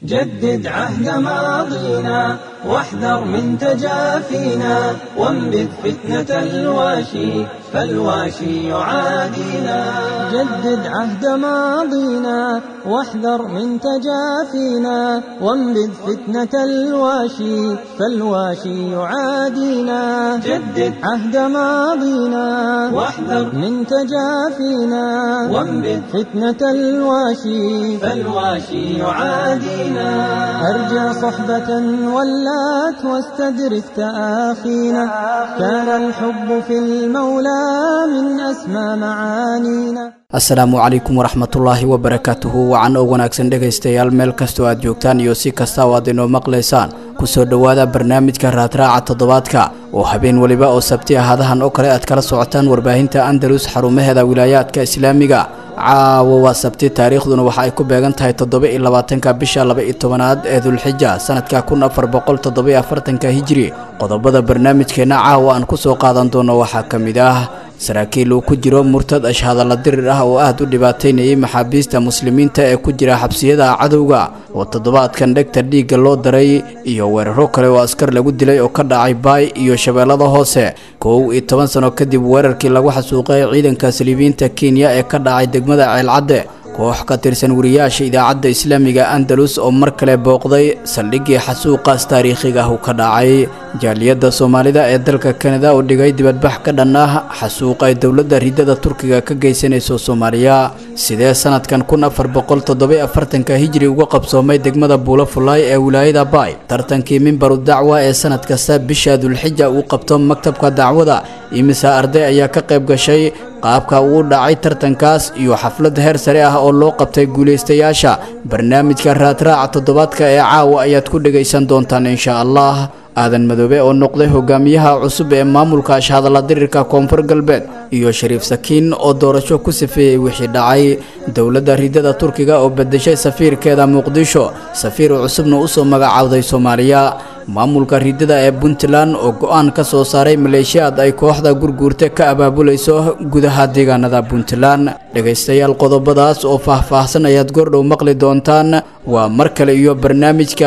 جدد عهد ماضينا واحذر من تجافينا وانبذ فتنة الواشي فالواشي يعادينا جدد عهد ماضينا واحذر من تجافينا وانبذ فتنة الواشي فالواشي يعادينا جدد عهد ماضينا واحذر من تجافينا وانبذ فتنة الواشي فالواشي يعادينا أرجى صحبة ولات واستدرك تآخينا كان الحب في المولى من أسمى معانينا asalaamu calaykum waraxmatullaahi wabarakaatuhu wacan oo wanaagsan dhegaystayaal meel kastoo aad joogtaan iyo si kasta oo aad inoo maqlaysaan kusoo dhowaada barnaamijka raadraaca toddobaadka oo habeen weliba oo sabti ahadahan oo kale aad kala socotaan warbaahinta andalus xarumaheeda wilaayaadka islaamiga caawo waa sabti taariikhduna waxa ay ku beegan tahay toddoba iyo labaatanka bisha laba iyo tobanaad ee dulxija sanadka kun afar boqol toddoba iyo afartanka hijiri qodobada barnaamijkeenna caawa aan kusoo qaadan doono waxaa ka mid ah saraakiil uu ku jiro murtad ashhadalla dirir ah oo aad u dhibaataynayay maxaabiista muslimiinta ee ku jira xabsiyada cadowga oo toddobaadkan dhegta dhiigga loo daray iyo weeraro kale oo askar lagu dilay oo ka dhacay baay iyo shabeellada hoose kow iyo toban sano kadib weerarkii lagu xasuuqay ciidanka saliibiyiinta kenya ee ka dhacay degmada ceelcadde koox ka tirsan wariyaasha idaacadda islaamiga andalus oo mar kale booqday saldhiggii xasuuqaas taariikhiga ah uu ka dhacay jaaliyadda soomaalida ee dalka kanada oo dhigay dibadbax ka dhan ah xasuuq ay dowladda ridada turkiga ka geysanayso soomaaliya sidee sanadkan kun afar boqol toddoba afartanka hijri uga qabsoomay degmada buulo fulaay ee wilaayada baay tartankii mimbaru dacwa ee sanad kasta bisha dulxija uu qabto maktabka dacwada imisa arday ayaa ka qayb gashay qaabka uu dhacay tartankaas iyo xaflad heer sare ah oo loo qabtay guulaystayaasha barnaamijka raadraaca toddobaadka ee caawa ayaad ku dhegaysan doontaan insha allah aadan madoobe oo noqday hogaamiyaha cusub ee maamulka ashhadalla dirirka koonfur galbeed iyo shariif sakiin oo doorasho ku safeeyey wixii dhacay dowladda ridada turkiga oo bedeshay safiirkeeda muqdisho safiir cusubna usoo magacaawday soomaaliya maamulka ridada ee puntland oo go-aan ka soo saaray maleeshiyaad ay kooxda gurguurta ka abaabulayso gudaha deegaanada puntland dhegaystayaal qodobadaas oo faah-faahsan ayaad goordhow maqli doontaan waa mar kale iyo barnaamijka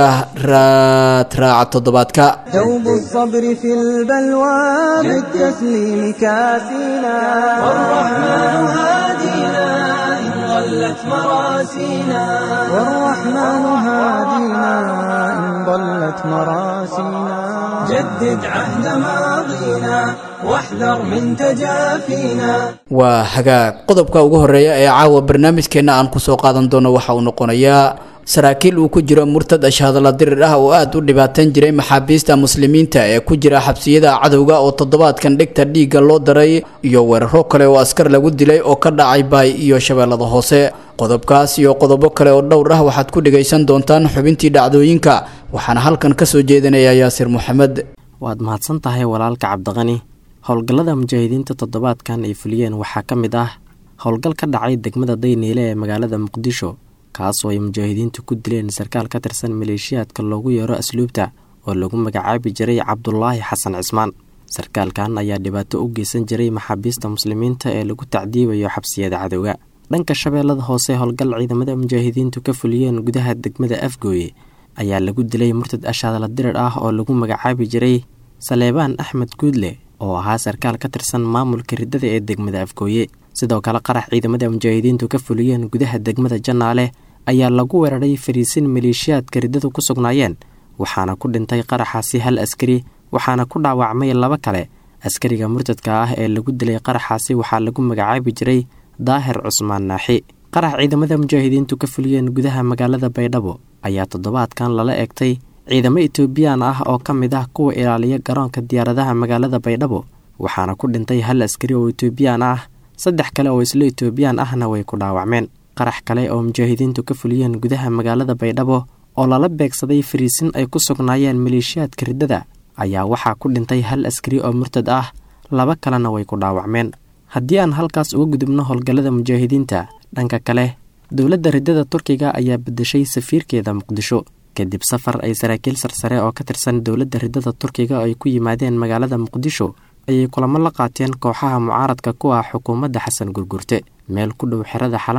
raadraaca toddobaadka دوب الصبر في البلوى بالتسليم كاسينا والرحمن هادينا إن ضلت مراسينا والرحمن هادينا إن ضلت مراسينا جدد عهد ماضينا واحذر من تجافينا waa hagaag qodobka ugu horeeya ee caawa barnaamijkeenna aan kusoo qaadan doono waxa uu noqonayaa saraakiil uu ku jiro murtad ashhadalla dirir ah oo aad u dhibaatan jiray maxaabiista muslimiinta ee ku jira xabsiyada cadowga oo toddobaadkan dhegta dhiigga loo daray iyo weeraro kale oo askar lagu dilay oo ka dhacay baay iyo shabeellada hoose qodobkaas iyo qodobo kale oo dhowr ah waxaad ku dhegaysan doontaan xubintii dhacdooyinka waxaana halkan ka soo jeedinaya yaasir moxamed waad mahadsan tahay walaalka cabdiqani howlgallada mujaahidiinta toddobaadkan ay fuliyeen waxaa ka mid ah howlgal ka dhacay degmada dayniile ee magaalada muqdisho kaasoo ay mujaahidiintu ku dileen sarkaal ka tirsan maleeshiyaadka loogu yeero asluubta oo lagu magacaabi jiray cabdulaahi xasan cismaan sarkaalkan ayaa dhibaato u geysan jiray maxaabiista muslimiinta ee lagu tacdiibayo xabsiyada cadowga dhanka shabeellada hoose howlgal ciidamada mujaahidiintu ka fuliyeen gudaha degmada afgooye ayaa lagu dilay murtad ashaadala dirir ah oo lagu magacaabi jiray saleebaan axmed guudle oo ahaa sarkaal ka tirsan maamulka riddada ee degmada afgooye sidoo kale qarax ciidamada mujaahidiintu ka fuliyeen gudaha degmada jannaale ayaa lagu weeraray fariisin maleeshiyaadka riddadu ku sugnaayeen waxaana ku dhintay qaraxaasi hal askari waxaana ku dhaawacmay laba kale askariga murtadka ah ee lagu dilay qaraxaasi waxaa lagu magacaabi jiray daahir cusmaan naaxi qarax ciidamada mujaahidiintu ka fuliyeen gudaha magaalada baydhabo ayaa toddobaadkan lala eegtay ciidamo etoobiyaan ah oo ka mid ah kuwa ilaaliya garoonka diyaaradaha magaalada baydhabo waxaana ku dhintay hal askari oo etoobiyaan ah saddex kale oo isla etoobiyaan ahna way ku dhaawacmeen qarax kale oo mujaahidiintu ka fuliyeen gudaha magaalada baydhabo oo lala beegsaday fariisin ay ku sugnaayeen maleeshiyaadka riddada ayaa waxaa ku dhintay hal askari oo murtad ah laba kalena way ku dhaawacmeen haddii aan halkaas uga gudubno howlgallada mujaahidiinta dhanka kale dowladda riddada turkiga ayaa bedeshay safiirkeeda muqdisho kadib safar ay saraakiil sarsare oo ka tirsan dowladda riddada turkiga ay ku yimaadeen magaalada muqdisho ayay kulamo la qaateen kooxaha mucaaradka ku ah xukuumadda xasan gurgurte meel ku dhow xerada xalane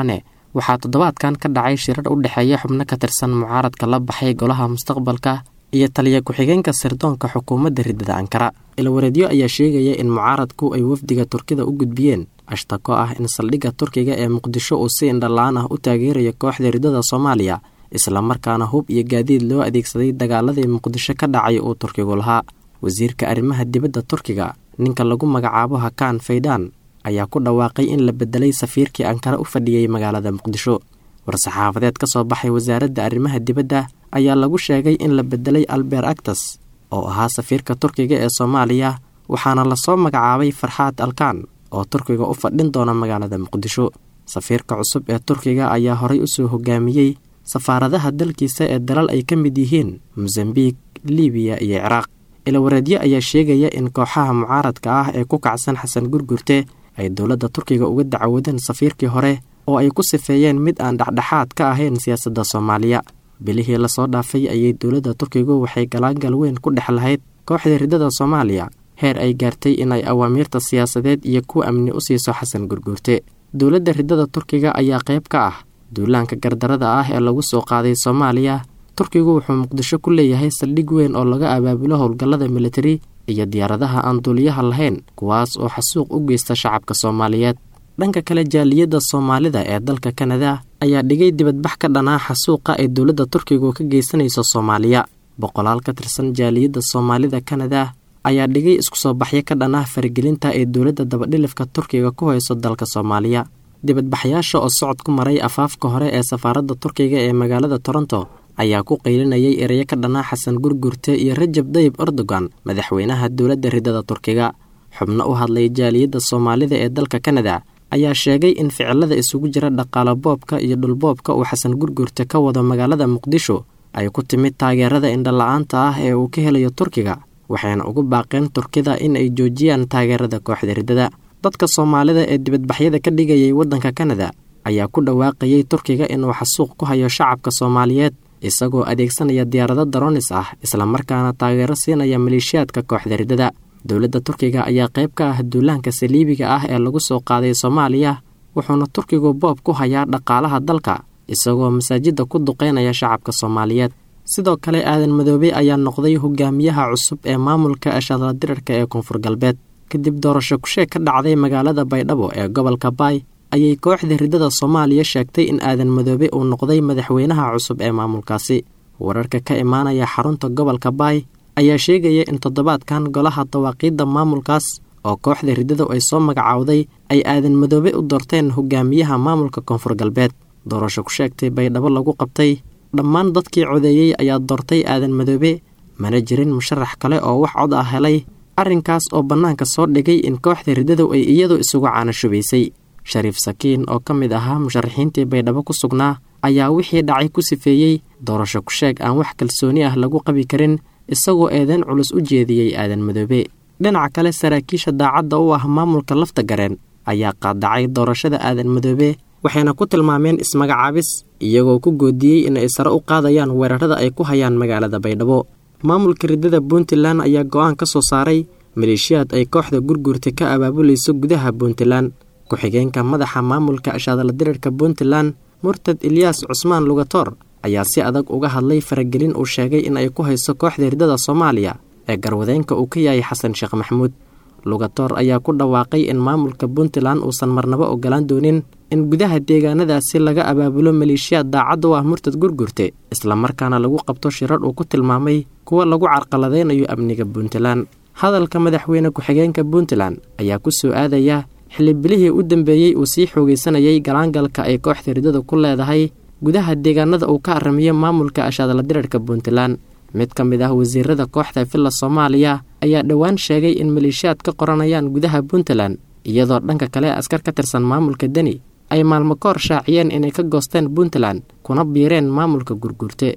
waxaa toddobaadkan ka dhacay shirar u dhexeeya xubno ka tirsan mucaaradka la baxay golaha mustaqbalka iyo taliya ku-xigeenka sirdoonka xukuumadda riddada ankara ilwareedyo ayaa sheegaya in mucaaradku ay wafdiga turkida u gudbiyeen ashtako ah in saldhigga turkiga ee muqdisho uu si indhala-aan ah u taageerayo kooxda riddada soomaaliya islamarkaana hub iyo gaadiid loo adeegsaday dagaaladii muqdisho ka dhacay uu turkigu lahaa wasiirka arrimaha dibadda turkiga ninka lagu magacaabo hakaan faydaan ayaa ku dhawaaqay in la bedelay safiirkii ankara u fadhiyey magaalada muqdisho war-saxaafadeed ka soo baxay wasaaradda arrimaha dibadda ayaa lagu sheegay in la bedelay alber actas oo ahaa safiirka turkiga ee soomaaliya waxaana lasoo magacaabay farxaad alkaan oo turkiga u fadhin doona magaalada muqdisho safiirka cusub ee turkiga ayaa horay usoo hogaamiyey safaaradaha dalkiisa ee dalal ay ka mid yihiin mosambiik libiya iyo ciraaq ilawareedyo ayaa sheegaya in kooxaha mucaaradka ah ee ku kacsan xasan gurgurte ay dowladda turkiga uga dacwadeen safiirkii hore oo ay ku sifeeyeen mid aan dhexdhexaad ka ahayn siyaasadda soomaaliya bilihii lasoo dhaafay ayay dowladda turkigu waxay galaangal weyn ku dhex lahayd kooxda riddada soomaaliya heer ay gaartay inay awaamiirta siyaasadeed iyo kuwa amni u siiso xasan gurguurte dowladda riddada turkiga ayaa qayb ka ah duulaanka gardarada ah ee lagu soo qaaday soomaaliya turkigu wuxuu muqdisho ku leeyahay saldhig weyn oo laga abaabulo howlgallada militari iyo diyaaradaha aan duuliyaha lahayn kuwaas oo xasuuq u geysta shacabka soomaaliyeed dhanka kale jaaliyadda soomaalida ee dalka kanada ayaa dhigay dibadbax ka dhanaa xasuuqa ay dowladda turkigu ka geysanayso soomaaliya boqolaal ka tirsan jaaliyadda soomaalida kanada ayaa dhigay isku soo baxyo ka dhanah faragelinta ee dowladda dabadhilifka turkiga ku hayso dalka soomaaliya dibadbaxyaasha oo socod ku maray afaafka hore ee safaaradda turkiga ee magaalada toronto ayaa ku qaylinayay ereyo ka dhanaa xasan gurgurte iyo rajab dayib erdogan madaxweynaha dowladda riddada turkiga xubno u hadlay jaaliyadda soomaalida ee dalka kanada ayaa sheegay in ficilada isugu jira dhaqaalo boobka iyo dhulboobka uu xasan gurgurte ka wado magaalada muqdisho ay ku timid taageerada indhala-aanta ah ee uu ka helayo turkiga waxayna ugu baaqeen turkida in ay joojiyaan taageerada kooxda riddada dadka soomaalida ee dibadbaxyada ka dhigayay waddanka kanada ayaa ku dhawaaqayay turkiga inuu xasuuq ku hayo shacabka soomaaliyeed isagoo adeegsanaya diyaarado daronis ah islamarkaana taageero siinaya maleeshiyaadka kooxda riddada dowladda turkiga ayaa qayb ka ah duulaanka saliibiga ah ee lagu soo qaaday soomaaliya wuxuuna turkigu boob ku hayaa dhaqaalaha dalka isagoo masaajidda ku duqeynaya shacabka soomaaliyeed sidoo kale aadan madoobe ayaa noqday hogaamiyaha cusub ee maamulka ashadla dirarka ee koonfur galbeed kadib doorasho kusheeg ka dhacday magaalada baydhabo ee gobolka baay ayay kooxda riddada soomaaliya sheegtay in aadan madoobe uu noqday madaxweynaha cusub ee maamulkaasi wararka ka imaanaya xarunta gobolka baay ayaa sheegaya in toddobaadkan golaha dawaaqiidda maamulkaas oo kooxda riddadu ay soo magacaawday ay aadan madoobe u doorteen hogaamiyaha maamulka koonfur galbeed doorasho ku sheegtay baydhabo lagu qabtay dhammaan dadkii codeeyey ayaa doortay aadan madoobe mana jirin musharax kale oo wax cod ah helay arrinkaas oo bannaanka soo dhigay in kooxda riddadu ay iyadu isugu caanashubaysay shariif sakiin oo ka mid ahaa musharaxiintii baydhabo ku sugnaa ayaa wixii dhacay ku sifeeyey doorasho ku sheeg aan wax kalsooni ah lagu qabi karin isagoo eedeyn culus u jeediyey aadan madoobe dhinaca kale saraakiisha daacadda u ah maamulka lafta gareen ayaa qaadacay doorashada aadan madoobe waxayna ku tilmaameen ismagacaabis iyagoo ku goodiyey in ay sare u qaadayaan weerarada ay ku hayaan magaalada baydhabo maamulka riddada puntland ayaa go-aan ka soo saaray maleeshiyaad ay kooxda gurgurta ka abaabulayso gudaha puntland ku-xigeenka madaxa maamulka ashaadala dirarka puntland murtad ilyaas cusmaan lugatoor ayaa si adag uga hadlay faragelin uu sheegay in ay ku hayso kooxda riddada soomaaliya ee garwadeenka uu ka yahay xasan sheekh maxamuud lugatoor ayaa ku dhawaaqay in maamulka puntland uusan marnabo ogolaan doonin in gudaha deegaanadaasi laga abaabulo maleeshiyaad daacad u ah murtad gurgurte islamarkaana lagu qabto shirar uu ku tilmaamay kuwa lagu carqaladeynayo amniga puntland hadalka madaxweyne ku-xigeenka puntland ayaa ku soo aadaya xilibilihii u dambeeyey uu sii xoogaysanayay galaangalka ay kooxda riddadu ku leedahay gudaha deegaanada uu ka aramiyo maamulka ashaadala dirarka puntland mid ka mid ah wasiirada kooxda villa soomaaliya ayaa dhowaan sheegay in maleeshiyaad ka qoranayaan gudaha puntland iyadoo dhanka kale askar ka tirsan maamulka deni ay maalmo ka hor shaaciyeen inay ka goosteen puntland kuna biireen maamulka gurgurte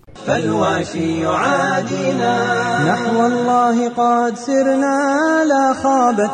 فالواشي يعادينا نحو الله قد سرنا لا خابت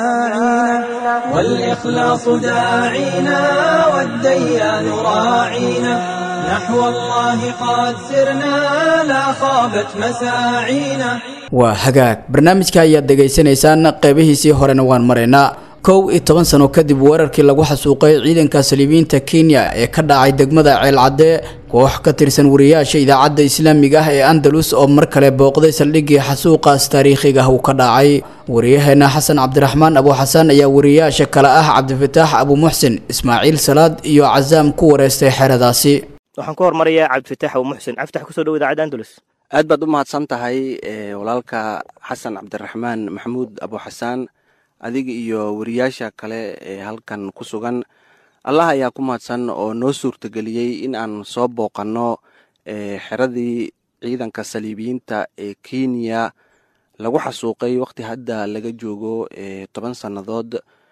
مساعينا والإخلاص داعينا والديان راعينا نحو الله قد سرنا لا خابت مساعينا waa hagaag barnaamijka ayaad dhegaysanaysaan qeybihiisii horena waan maraynaa kow iyo toban sano kadib weerarkii lagu xasuuqay ciidanka saliibiyiinta kenya ee ka dhacay degmada ceelcadde koox ka tirsan wariyaasha idaacadda islaamiga ah ee andalus oo mar kale booqday saldhiggii xasuuqaas taariikhiga ah uu ka dhacay wariyaheena xasan cabdiraxmaan abu xasan ayaa wariyaasha kale ah cabdifataax abu muxsin ismaaciil salaad iyo casaam ku wareystay xeradaasi waxaan ku hormarayaa cabdifataax abu muxsin cabditax kusoo dhow idaacadda andalus aad baad u mahadsan tahay walaalka xasan cabdiraxmaan maxamuud abu xasaan adiga iyo wariyaasha kale ee halkan ku sugan allah ayaa ku mahadsan oo noo suurtageliyey in aan soo booqanno xeradii ciidanka saliibiyiinta ee kenya lagu xasuuqay waqti hadda laga joogo toban sannadood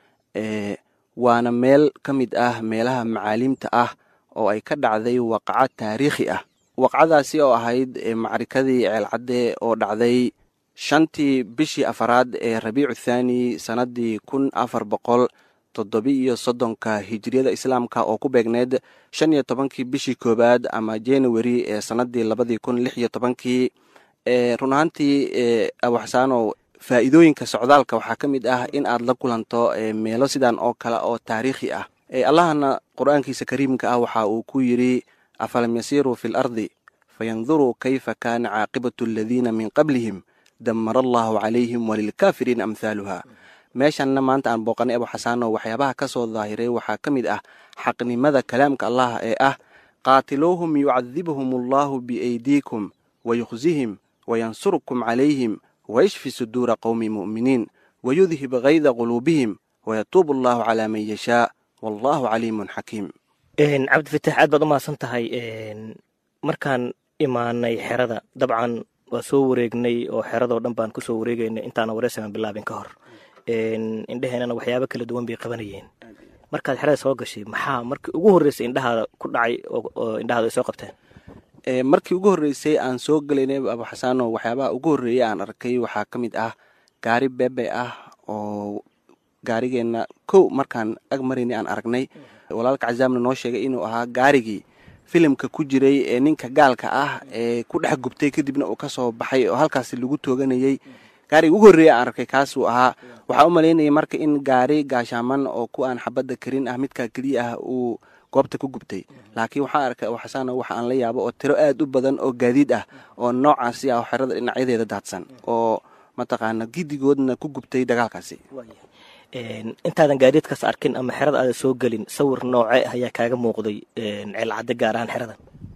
waana meel ka mid ah meelaha macaalimta ah oo ay ka dhacday waqaco taariikhi ah waqcadaasi oo ahayd macrikadii ceelcadde oo dhacday shantii bishii afaraad ee rabiicu thaani sannaddii kun afar boqol toddobi-iyo soddonka hijiriyada islaamka oo ku beegneyd shan iyo tobankii bishii koowaad ama january ee sannaddii labadii kun lix iyo tobankii run ahaantii abuxasaanow faa'iidooyinka socdaalka waxaa ka mid ah in aad la kulanto meelo sidan oo kale oo taariikhi ah allahna qur-aankiisa kariimka ah waxa uu ku yidri afalam yasiiruu fi lardi fayanduruu kayfa kaana caaqibatu aladiina min qablihim damara allahu calayhim walilkaafiriina amhaaluha meeshanna maanta aan booqanay abu xasaano waxyaabaha ka soo daahiray waxaa ka mid ah xaqnimada kalaamka allah ee ah qaatiluuhum yucadibhum allahu biaydiikum wayukhzihim wayansurkum calayhim wayashfi suduura qowmi mu'miniin wayudhib kayda quluubihim wayatuubu allahu calaa man yashaa wallahu caliimun xakiim cabdifatax aad baad u mahadsan tahay markaan imaanay xerada dabcan waa soo wareegnay oo xeradoo dhan baan kusoo wareegaynay intaana wareysagan bilaabin ka hor indheheenana waxyaabo kala duwan bay qabanayeen markaad xerada soo gashay maxaa markii ugu horreysay indhahaada ku dhacay oo indhahaada ay soo qabteen markii ugu horreysay aan soo gelaynay abu xasaano waxyaabaha ugu horreeyay aan arkay waxaa ka mid ah gaari beebe ah oo gaarigeenna kow markaan ag maraynay aan aragnay walaalka casaamna noo sheegay inuu ahaa gaarigii filimka ku jiray ee ninka gaalka ah ee ku dhex gubtay kadibna uu ka soo baxay oo halkaasi lagu tooganayey gaariga ugu horreeya aan arkay kaasuu ahaa waxaa u malaynayay marka in gaari gaashaaman oo ku aan xabadda karin ah midkaa keliya ah uu goobta ku gubtay laakiin waxaan arkay abu xasaano waxa aan la yaabo oo tiro aad u badan oo gaadiid ah oo noocaasi ah oo xerada dhinacyadeeda daadsan oo mataqaana gidigoodna ku gubtay dagaalkaasi intaadan gaadiidkaas arkin ama xerada aada soo gelin sawir nooce ah ayaa kaaga muuqday ceelcadde gaar ahaan xerada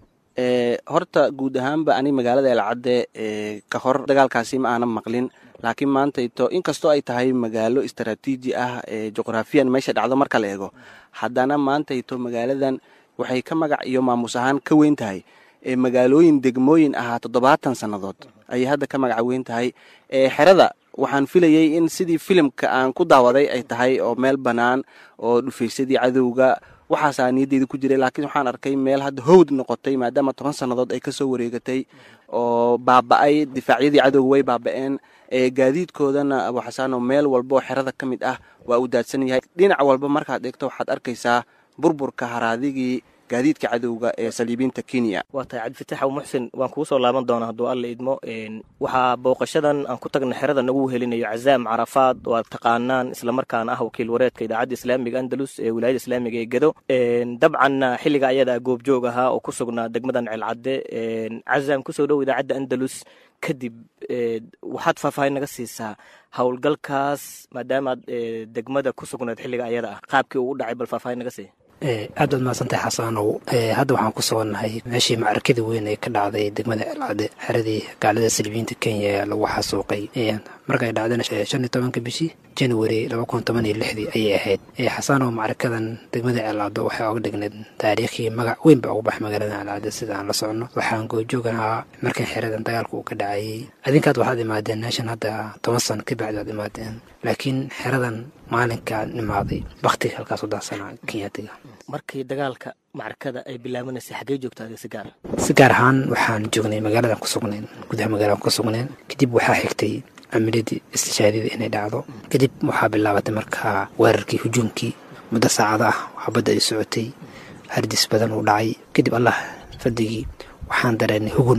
horta guud ahaanba ani magaalada eelcadde ka hor dagaalkaasi ma aanan maqlin laakiin maantayto inkastoo ay tahay magaalo istaraatiiji ah juqraafiyan meesha dhacdo marka la eego haddana maantayto magaaladan waxay ka magac iyo maamus ahaan ka weyn tahay magaalooyin degmooyin ahaa toddobaatan sannadood ayay hadda ka magaca weyn tahay xerada waxaan filayey in sidii filimka aan ku daawaday ay tahay oo meel bannaan oo dhufaysadii cadowga waxaasaa niyadeyda ku jiray laakiin waxaan arkay meel hadda howd noqotay maadaama toban sannadood ay kasoo wareegatay oo baaba-ay difaacyadii cadowga way baaba-een gaadiidkoodana abu xasaano meel walba oo xerada ka mid ah waa uu daadsan yahay dhinac walba markaad eegto waxaad arkaysaa burburka haraadigii gaadiidka cadowga ee saliibiinta kenya waa tahay cabdifatax abu muxsin waan kugu soo laaban doonaa hadduu alla idmo waxaa booqashadan aan ku tagna xerada nagu helinayo cazaam carafaad oo aad taqaanaan islamarkaana ah wakiil wareedka idaacadda islaamiga andalus ee wilaayada islaamiga ee gedo dabcanna xilliga ayada goobjoog ahaa oo ku sugnaa degmadan ceelcadde cazaam kusoo dhow idaacadda andalus kadib waxaad faahfaahin naga siisaa howlgalkaas maadaamaad degmada ku sugnayd xilliga ayada ah qaabkii uu u dhacay bal faahfaahin naga sii aad baad mahadsantahay xasaanow hadda waxaan ku sugannahay meeshii macrakadii weyn ee ka dhacday degmada ceelcadde xeradii gaalada salibiyiinta kenya ee lagu xasuuqay markay dhacdeen shan iyo tobanka bishii january laba kun toban iyo lixdii ayay ahayd xasaanow macrakadan degmada ceelcaddo waxay oga dhigneed taariikhii magac weyn ba ugu bax magaalada ceelcadde sida aan la socono waxaan goojoogan ahaa markan xeradan dagaalka uu ka dhacayay adinkaad waxaad imaadeen meeshan hadda toban sano ka bacdi aad imaadeen laakiin xeradan maalinkaan imaaday baktiga halkaas u daahsanaa kenyaatiga markii dagaalka macrakada ay bilaabanaysay xaggee joogta adiga si gaar si gaar ahaan waxaan joognay magaaladan ku sugnayn gudaha magaaladan ku sugnayn kadib waxaa xigtay camiladii istishaadida inay dhacdo kadib waxaa bilaabatay markaa weerarkii hujuumkii muddo saacada ah waxbadda ay socotay hardis badan uu dhacay kadib allah fadigii waxaan dareennay hugun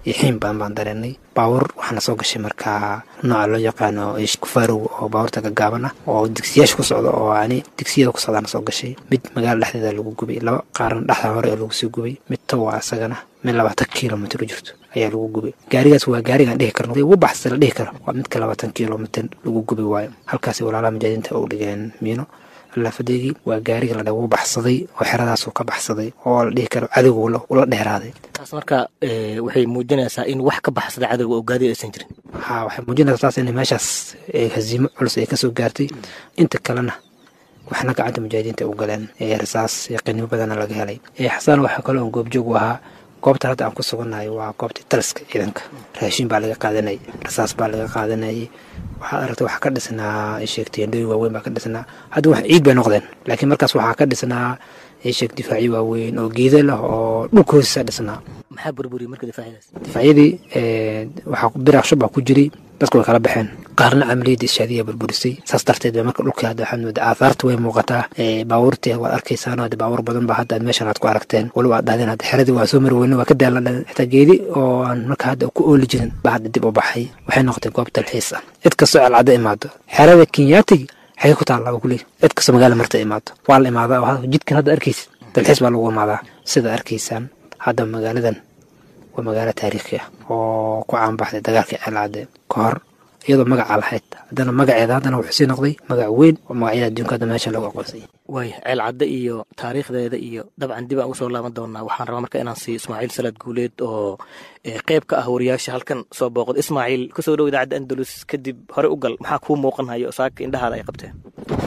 iyo xiin badan baan dareenay baawur waxaana soo gashay markaa nooca loo yaqaano kufarow oo baabuurta gagaaban ah oo digsiyaasha ku socda oo ani digsiyada ku socdaana soo gashay mid magaala dhexdeeda lagu gubay laba qaarna dhexda hore ee lagu sii gubay mid towa isagana mid labaatan kilomitr u jirto ayaa lagu gubay gaarigaas waa gaarigaan dhihi karno ugu baxsa la dhihi karo waa midka labaatan kilomitr lagu gubi waayo halkaasi walaalaha mujaahidiinta u dhigeen miino laafadeegii waa gaariga la wuu baxsaday oo xeradaasuu ka baxsaday oo la dhihi karo cadowga ula dheeraaday taas marka waxay muujinaysaa in wax ka baxsada cadowga oo gaadi aysan jirin ha waxay muujinaysaa taas in meeshaas haziimo culus ay kasoo gaartay inta kalena waxna gacanta mujaahidiinta u galeen rasaas qiinimo badana laga helay xasaan waxaa kaloo goobjoog u ahaa goobta hadda aan ku sugannahay waa goobtii taliska ciidanka raashin baa laga qaadanayay rasaas baa laga qaadanayay waxaad aragtay waxaa ka dhisnaa sheegtay endhooyin waaweyn baa ka dhisnaa hadda wax ciid bay noqdeen laakiin markaas waxaa ka dhisnaa sheeg difaacyo waaweyn oo geeda leh oo dhulka hoostiisa dhisnaa maxaa burburiyey marka difaacyadaas difaacyadii waxaa biraaq shub baa ku jiray dadku way kala baxeen qaarna camaliyadii ishaadiya burburisay saas darteed ba marka dhulka hadda waxaad moodaa aahaarta way muuqataa baabuurtii waad arkaysaan hadda baabuur badan ba hadda meeshan aad ku aragteen waliba aad dhahdeen hadda xeradii waa soo mari weyne waa ka daalan xitaa geedi oo aan marka hadda ku ooli jirin baa hadda dib u baxay waxay noqotay goob dalxiis ah cid kastoo celcadda imaado xerada kenyaatigi xagee ku taalla waa kuley cid kastoo magaala marta imaado waa la imaadaa oo jidkan hadda arkaysid dalxiis baa lagu imaadaa sida arkaysaan hadda magaaladan waa magaalo taariikhi ah oo ku caanbaxday dagaalkii ceelcadde ka hor iyadoo magaca lahayd haddana magaceeda haddana wuxuu sii noqday magac weyn oo magacyada adduunka hadda meesha lagu aqoonsay waaya ceel cadde iyo taariikhdeeda iyo dabcan dib aan usoo laaban doonaa waxaan rabaa marka inaan siiyo ismaaciil salaad guuleed oo qeyb ka ah wariyaasha halkan soo booqda ismaaciil kusoo dhow idaacadda andalus kadib hore u gal maxaa kuu muuqanhayo saaka indhahaada ay qabteen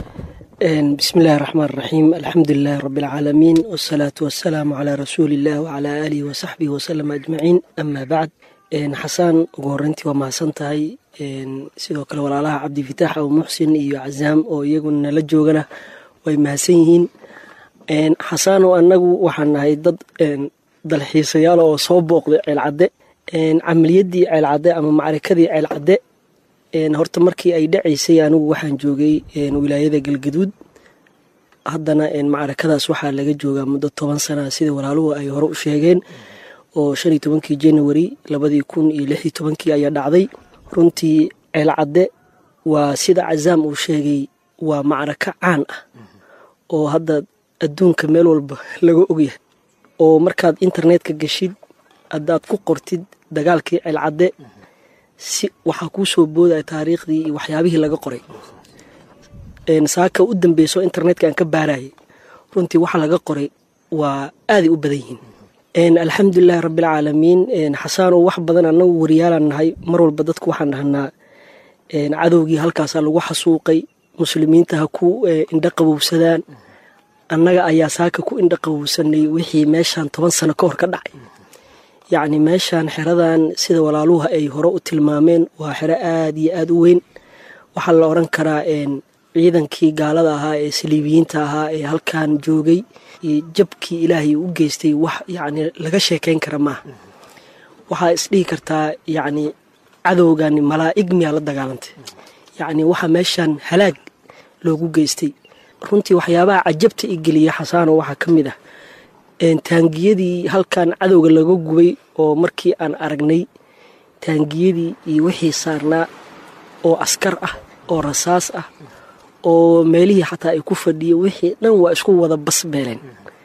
bismi illaahi raxmaan raxiim alxamdulilaahi rabbi alcaalamiin wasalaatu wasalaamu calaa rasuuliillah wacalaa aalihi wasaxbihi wasalam ajmaciin amaa bacd xasaan ugu horreyntii waa mahadsan tahay sidoo kale walaalaha cabdifitaax abu muxsin iyo cazaam oo iyaguna nala joogana way mahadsan yihiin xasaanoo annagu waxaan nahay dad dalxiisayaal oo soo booqday ceelcadde camaliyaddii ceelcadde ama macrikadii ceelcadde horta markii ay dhacaysay anigu waxaan joogay wilaayada galgaduud haddana macrakadaas waxaa laga joogaa muddo toban sana sida walaaluhu ay hore u sheegeen oo shan iyo tobankii january labadii kun iyo lix iyo tobankii ayaa dhacday runtii ceelcadde waa sida cazaam uu sheegay waa macraka caan ah oo hadda adduunka meel walba laga ogyahay oo markaad internetka geshid haddaad ku qortid dagaalkii ceelcadde si waxaa kuu soo boodaya taariikhdii iyo waxyaabihii laga qoray saaka u dambeyso internetka aan ka baarayay runtii waxa laga qoray waa aaday u badan yihiin alxamdulilahi rabbilcaalamiin xasaanoo wax badan annagu wariyaalaan nahay mar walba dadku waxaan dhahnaa cadowgii halkaasaa lagu xasuuqay muslimiinta ha ku indho qabowsadaan annaga ayaa saaka ku indho qabowsanay wixii meeshaan toban sano ka hor ka dhacay yacni meeshaan xeradan sida walaaluha ay hore u tilmaameen waa xero aada iyo aada u weyn waxaa la odran karaa ciidankii gaalada ahaa ee saliibiyiinta ahaa ee halkan joogay iyo jabkii ilaahay u geystay wax yacni laga sheekayn kara maaha waxaa isdhihi kartaa yacni cadowgani malaa'ig miyaa la dagaalantay yacni waxaa meeshaan halaag loogu geystay runtii waxyaabaha cajabta i geliya xasaano waxaa ka mid ah taangiyadii halkan cadowga laga gubay oo markii aan aragnay taangiyadii iyo wixii saarnaa oo askar ah oo rasaas ah oo meelihii xataa ay ku fadhiyeen wixii dhan waa isku wada basbeeleen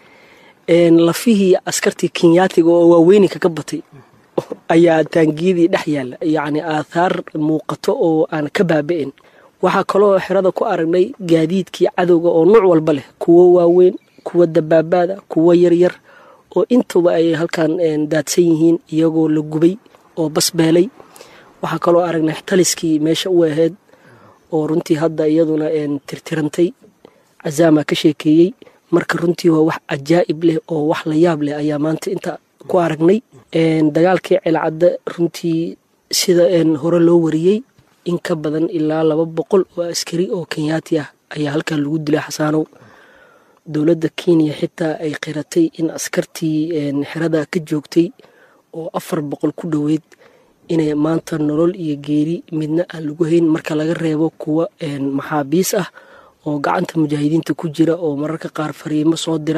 lafihii askartii kenyaatiga oo waaweyninka ka batay ayaa taangiyadii dhex yaalla yacni aathaar muuqato oo aan ka baaba'in waxaa kaloo xerada ku aragnay gaadiidkii cadowga oo nuuc walba leh kuwo waaweyn kuwa dabaabaada kuwo yaryar oo intuba ay halkan daadsan yihiin iyagoo la gubay oo basbeelay waxaa kaloo aragnay taliskii meesha u ahayd oo runtii hadda iyaduna tirtirantay cazaama ka sheekeeyey marka runtii waa wax cajaa'ib leh oo wax la yaab leh ayaa maanta inta ku aragnay dagaalkii ceelcadde runtii sida hore loo wariyey in ka badan ilaa laba boqol oo askari oo kenyaati ah ayaa halkan lagu dilay xasaanow dowladda kenya xitaa ay qiratay in askartii xerada ka joogtay oo afar boqol ku dhoweyd inay maanta nolol iyo geeri midna aan lagu hayn marka laga reebo kuwa maxaabiis ah oo gacanta mujaahidiinta ku jira oo mararka qaar fariimo soo dira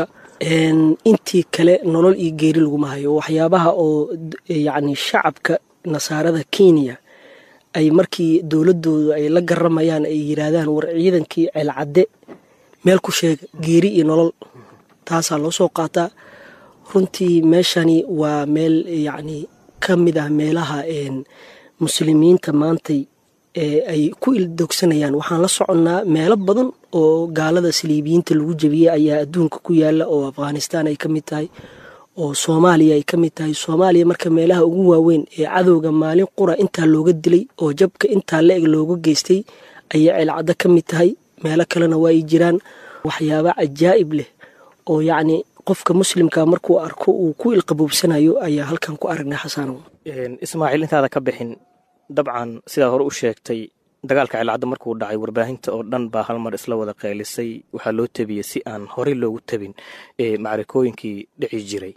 intii kale nolol iyo geeri laguma hayo waxyaabaha oo yacni shacabka nasaarada kenya ay markii dowladoodu ay la garamayaan ay yiraahdaan war ciidankii ceelcadde meel ku sheega geeri iyo nolol taasaa loo soo qaataa runtii meeshani waa meel yacni ka mid ah meelaha muslimiinta maantay ay ku ildogsanayaan waxaan la soconnaa meelo badan oo gaalada saliibiyiinta lagu jebiyey ayaa adduunka ku yaala oo afghanistan ay ka mid tahay oo soomaaliya ay ka mid tahay soomaaliya marka meelaha ugu waaweyn ee cadowga maalin qura intaa looga dilay oo jabka intaa la-eg looga geystay ayay ceelcaddo ka mid tahay meelo kalena waa ay jiraan waxyaaba cajaa'ib leh oo yacni qofka muslimka markuu arko uu ku ilqaboobsanayo ayaa halkan ku aragnay xasanow ismaaciil intaada ka bixin dabcan sidaa hore u sheegtay dagaalka ceelcadda markuu dhacay warbaahinta oo dhan baa hal mar isla wada qeylisay waxaa loo tabiyey si aan horey loogu tabin macarikooyinkii dhici jiray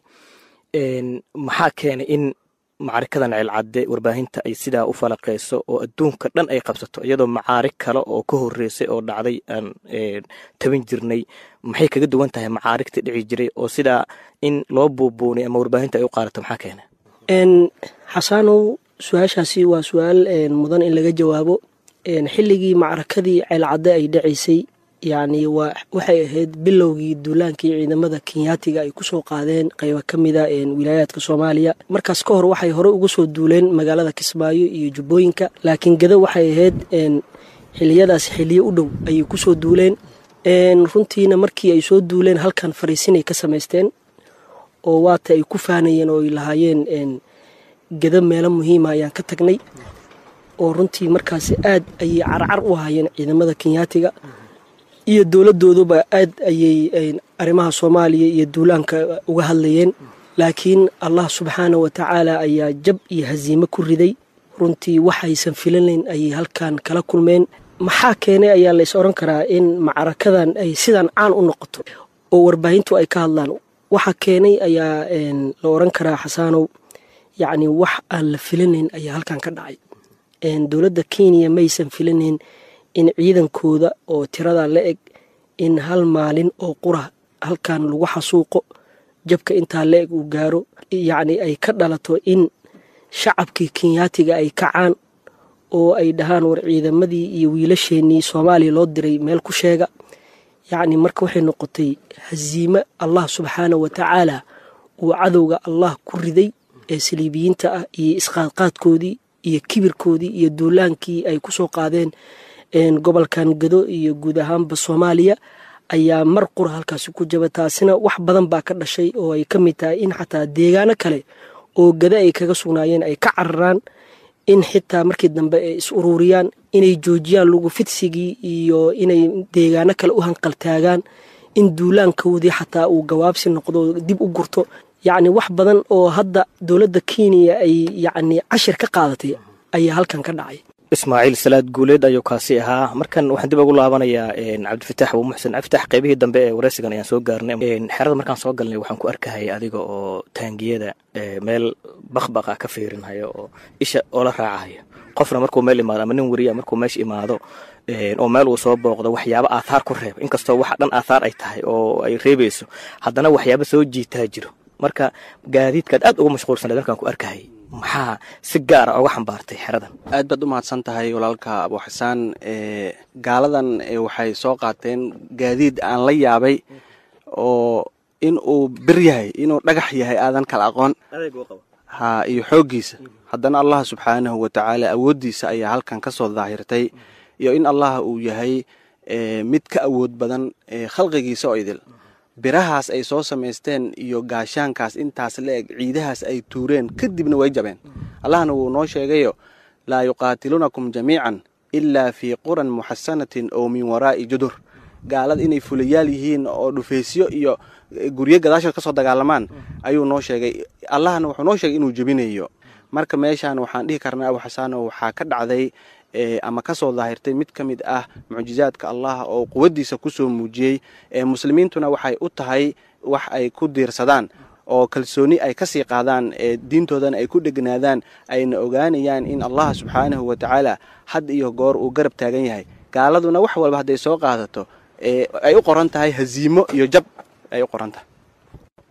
maxaa keenay in macarikadan ceelcadde warbaahinta ay sidaa u falaqeyso oo adduunka dhan ay qabsato iyadoo macaarig kale oo ka horeysay oo dhacday aan tabin jirnay maxay kaga duwan tahay macaarigta dhici jiray oo sidaa in loo buubuunay ama warbaahinta ay u qaadato maxaa keenay xasanow su-aashaasi waa su-aal mudan in laga jawaabo xilligii macrakadii ceelcadde ay dhacaysay yacni waa waxay ahayd bilowgii duulaankii ciidamada kenyaatiga ay kusoo qaadeen qaybo ka mida wilaayaadka soomaaliya markaas ka hor waxay hore uga soo duuleen magaalada kismaayo iyo jubbooyinka laakiin gado waxay ahayd xiliyadaas xiliyo u dhow ayay kusoo duuleen runtiina markii ay soo duuleen halkan fariisinay ka samaysteen oo waata ay ku faanayeen oo ay lahaayeen gado meelo muhiima ayaan ka tagnay oo runtii markaasi aad ayay carcar u ahaayeen ciidamada kenyaatiga iyo dowladooduba aad ayay arrimaha soomaaliya iyo duulaanka uga hadlayeen laakiin allah subxaana wa tacaala ayaa jab iyo hasiimo ku riday runtii waxaysan filanayn ayay halkan kala kulmeen maxaa keenay ayaa lays odhan karaa in macrakadan ay sidan caan u noqoto oo warbaahintu ay ka hadlaan waxa keenay ayaa la odhan karaa xasaanow yacni wax aan la filanayn ayaa halkan ka dhacay dowladda kenya maysan filanayn in ciidankooda oo tirada la eg in hal maalin oo qura halkan lagu xasuuqo jabka intaa la eg uu gaaro yacni ay ka dhalato in shacabkii kenyaatiga ay kacaan oo ay dhahaan war ciidamadii iyo wiilasheenii soomaaliya loo diray meel ku sheega yacni marka waxay noqotay hasiime allah subxaana wa tacaala uu cadowga allah ku riday ee saliibiyiinta ah iyo isqaadqaadkoodii iyo kibirkoodii iyo duulaankii ay ku soo qaadeen gobolkan gado iyo guud ahaanba soomaaliya ayaa mar qura halkaasi ku jaba taasina wax badan baa ka dhashay oo ay ka mid tahay in xataa deegaano kale oo gado ay kaga sugnaayeen ay ka cararaan in xitaa markii dambe ay is ururiyaan inay joojiyaan lugu fidsigii iyo inay deegaano kale u hanqaltaagaan in duulaankoodii xataa uu gawaabsi noqdo dib u gurto yacni wax badan oo hadda dowladda kenya ay yacni cashir ka qaadatay ayaa halkan ka dhacay ismaaciil salaad guuleed ayuu kaasi ahaa markan waxaan dib ugu laabanayaa cabdifatax abuu muxsen cabdifatax qaybihii dambe ee wareysigan ayaan soo gaarnay xerada markaan soo galnay waxaan ku arkahayay adiga oo taangiyada meel bakbaq ah ka fiirinhayo oo isha oola raacahayo qofna markuu meel imaado ama nin weriya markuu meesha imaado oo meel uu soo booqdo waxyaaba aathaar ku reeba inkastoo waxa dhan aathaar ay tahay oo ay reebayso haddana waxyaaba soo jiitaa jiro marka gaadiidkaad aad ugu mashquulsanayd markaan ku arkahayay maxaa si gaara oga xambaartay xeradan aad baad u mahadsan tahay walaalka abu xasaan gaaladan waxay soo qaateen gaadiid aan la yaabay oo in uu bir yahay inuu dhagax yahay aadan kala aqoon ha iyo xooggiisa haddana allah subxaanahu wa tacaala awooddiisa ayaa halkan ka soo daahirtay iyo in allah uu yahay mid ka awood badan khalqigiisa oo idil birahaas ay soo samaysteen iyo gaashaankaas intaas la eg ciidahaas ay tuureen kadibna way jabeen allahna wuu noo sheegayo laa yuqaatiluunakum jamiican ilaa fii quran muxasanatin oo min waraa'i judur gaalada inay fulayaal yihiin oo dhufaysyo iyo guryo gadaashood ka soo dagaalamaan ayuu noo sheegay allahna wuxuu noo sheegay inuu jebinayo marka meeshaan waxaan dhihi karnaa abu xasaano waxaa ka dhacday ama ka soo daahirtay mid ka mid ah mucjizaadka allah oo quwaddiisa kusoo muujiyey muslimiintuna waxay u tahay wax ay ku diirsadaan oo kalsooni ay kasii qaadaan diintoodana ay ku dhegnaadaan ayna ogaanayaan in allah subxaanahu wa tacaala had iyo goor uu garab taagan yahay gaaladuna wax walba hadday soo qaadato ay u qoran tahay haziimo iyo jab ay u qoran tahay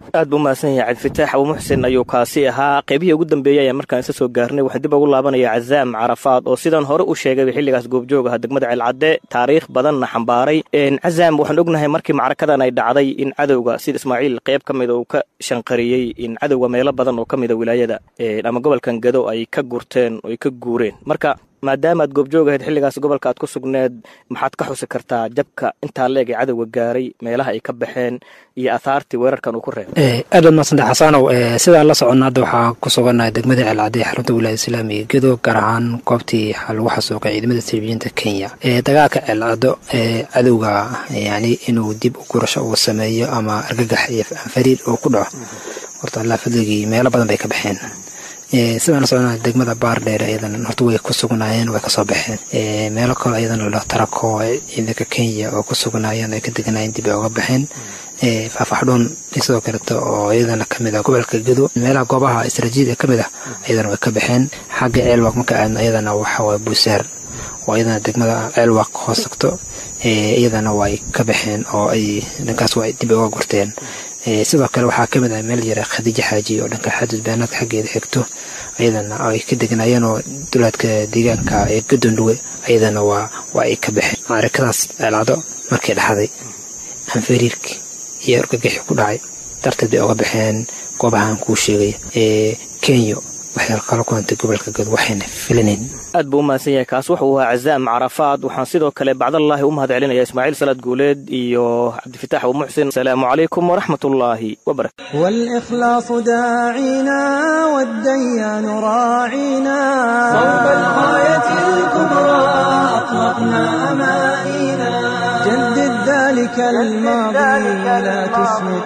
aad buu umahadsan yahay cabdifitaax abu muxsin ayuu kaasi ahaa qaybihii ugu dambeeyey ayaan markaan isa soo gaarnay waxaan dib ugu laabanaya cazaam carafaad oo sidan hore u sheegay xilligaas goobjoog aha degmada ceelcadde taariikh badanna xambaaray cazaam waxaan ognahay markii macrakadan ay dhacday in cadowga sida ismaaciil qayb ka mida uu ka shanqariyey in cadowga meelo badan oo ka mida wilaayada ama gobolkan gado ay ka gurteen oo ay ka guureen marka maadaama aad goobjoog ahayd xilligaas gobolka aad ku sugneed maxaad ka xusi kartaa jabka intaa leeg ee cadowga gaaray meelaha ay ka baxeen iyo athaartii weerarkan uu ku reebay aad baad madsanta xasaanow sidaan la soconna hadda waxaa ku sugannahay degmada ceelcadde xarunta wilaayada islaamiga gedo gaar ahaan goobtii lagu xasuuqay ciidamada sirbiyiinta kenya dagaalka ceelcaddo cadowga yani inuu dib u gurasho uu sameeyo ama argagax iyo anfariir uu ku dhaco horta allaa fadligii meelo badan bay ka baxeen sidaan la socona degmada baardheer ayadan horta way ku sugnaayeen way kasoo baxeen meelo kale ayadan la tarako ciidanka kenya oo ku sugnaayeen ay ka deganaayeen dib ay uga baxeen faafaxdhuun sidoo kaleeto oo iyadana kamid ah gobolka gedo meelaha goobaha istaraatiijiyada kamid ah ayadana way ka baxeen xagga ceelwaq marka aadno iyadana waxawaaye buusaar oo iyadana degmada ceelwaq hoos tagto iyadana way ka baxeen oo ay dhankaas way dib uga gurteen sidoo kale waxaa kamid ah meel yara khadiijo xaaji oo dhanka xadud beenaadka xaggeeda xigto ayadana ay ka degnaayeen oo dulaadka deegaanka ee gadondhuwe ayadana waa waa ay ka baxeen maarikadaas ceelcado markay dhaxday hanfariirki iyo argagixi ku dhacay darteed bay uga baxeen goobahaan kuu sheegay ee kenya waxay kala kulantay gobolka gad waxayna filanayn aad buu u mahadsan yahay kaas wuxuu ahaa cazaam carafaad waxaan sidoo kale bacdallaahi u mahad celinaya ismaaciil salaad guuleed iyo cabdifitaax abu muxsin asalaamu calaykum waraxmat ullaahi wabarakatu والإخلاص داعينا والديان راعينا صوب الغاية الكبرى أطلقنا أمانينا جدد ذلك الماضي لا تسمد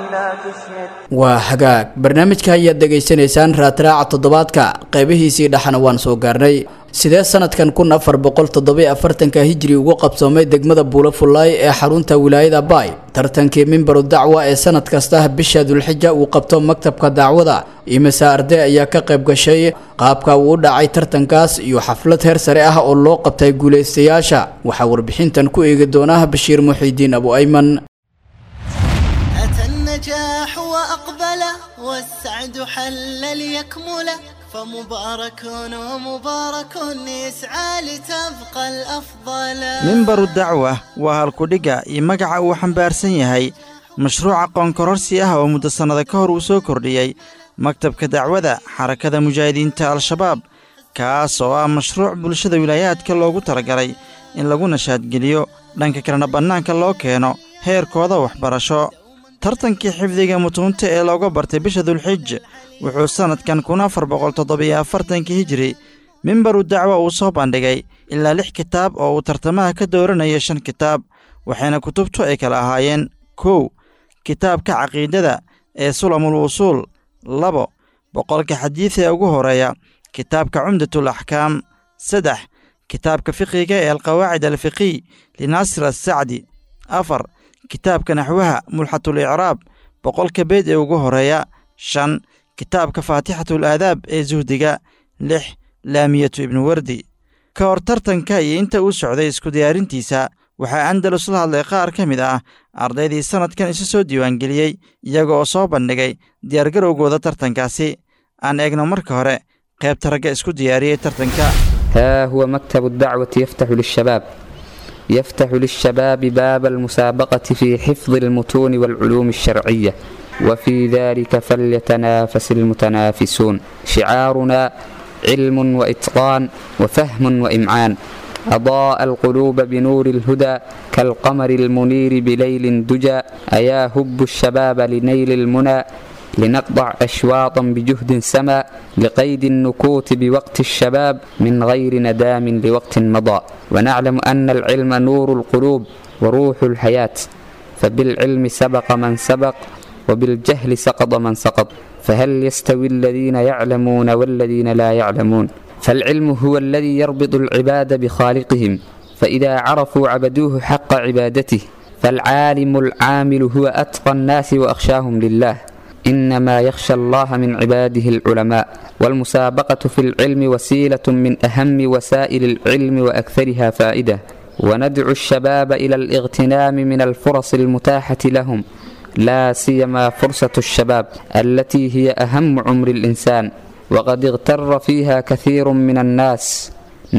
waa hagaag barnaamijka ayaad dhegaysanaysaan raadraaca toddobaadka qaybihiisii dhexana waan soo gaarnay sidee sanadkan kun afar boqol toddobiy afartanka hijri ugu qabsoomay degmada buulo fullaay ee xarunta wilaayada baay tartankii mimbaru dacwa ee sanad kasta bisha dulxija uu qabto maktabka dacwada imise arday ayaa ka qayb gashay qaabka uu u dhacay tartankaas iyo xaflad heer sare ah oo loo qabtay guulaystayaasha waxaa warbixintan ku eegi doona bashiir muxiidiin abu ayman النجاح وأقبل والسعد حل ليكمل فمبارك ومبارك يسعى لتبقى الأفضل mimbaru dacwa waa halkudhigga iyo magaca uu xambaarsan yahay mashruuca qoonkororsi ah oo muddo sannada ka hor uu soo kordhiyey maktabka dacwada xarakada mujaahidiinta al-shabaab kaas oo ah mashruuc bulshada wilaayaadka loogu talagalay in lagu nashaadgeliyo dhanka kalena bannaanka loo keeno heerkooda waxbarasho tartankii xifdiga mutuunta ee looga bartay bisha dulxij wuxuu sannadkan kun afar boqol toddobiyo afartankii hijiri mimbaru dacwa uu soo bandhigay ilaa lix kitaab oo uu tartamaha ka dooranaya shan kitaab waxayna kutubtu ay kala ahaayeen kow kitaabka caqiidada ee sulamul wusuul labo boqolka xadiid ee ugu horeeya kitaabka cumdatul axkaam saddex kitaabka fiqiga ee alqawaacid alfiqiy linaasir assacdi afar kitaabka naxwaha mulxatul icraab boqolka beed ee ugu horeeya shan kitaabka faatixatul aadaab ee suhdiga lix laamiyatu ibnu wardi ka hor tartanka iyo inta uu socday isku diyaarintiisa waxaa andalus la hadlay qaar ka mid ah ardaydii sannadkan isu soo diiwaangeliyey iyaga oo soo bandhigay diyaargarowgooda tartankaasi aan eegno marka hore qaybta ragga isku diyaariyey tartanka ها هو مكتب الدعوة يفتح للشباب يفتح للشباب باب المسابقة في حفظ المتون والعلوم الشرعية وفي ذلك فليتنافس المتنافسون شعارنا علم وإتقان وفهم وإمعان أضاء القلوب بنور الهدى كالقمر المنير بليل دجى أيا هب الشباب لنيل المنى لنقطع أشواطا بجهد سما لقيد النكوت بوقت الشباب من غير ندام لوقت مضى ونعلم أن العلم نور القلوب وروح الحياة فبالعلم سبق من سبق وبالجهل سقط من سقط فهل يستوي الذين يعلمون والذين لا يعلمون فالعلم هو الذي يربط العباد بخالقهم فإذا عرفوا عبدوه حق عبادته فالعالم العامل هو أتقى الناس وأخشاهم لله إنما يخشى الله من عباده العلماء والمسابقة في العلم وسيلة من أهم وسائل العلم وأكثرها فائدة وندعو الشباب إلى الاغتنام من الفرص المتاحة لهم لا سيما فرصة الشباب التي هي أهم عمر الإنسان وقد اغتر فيها كثير من الناس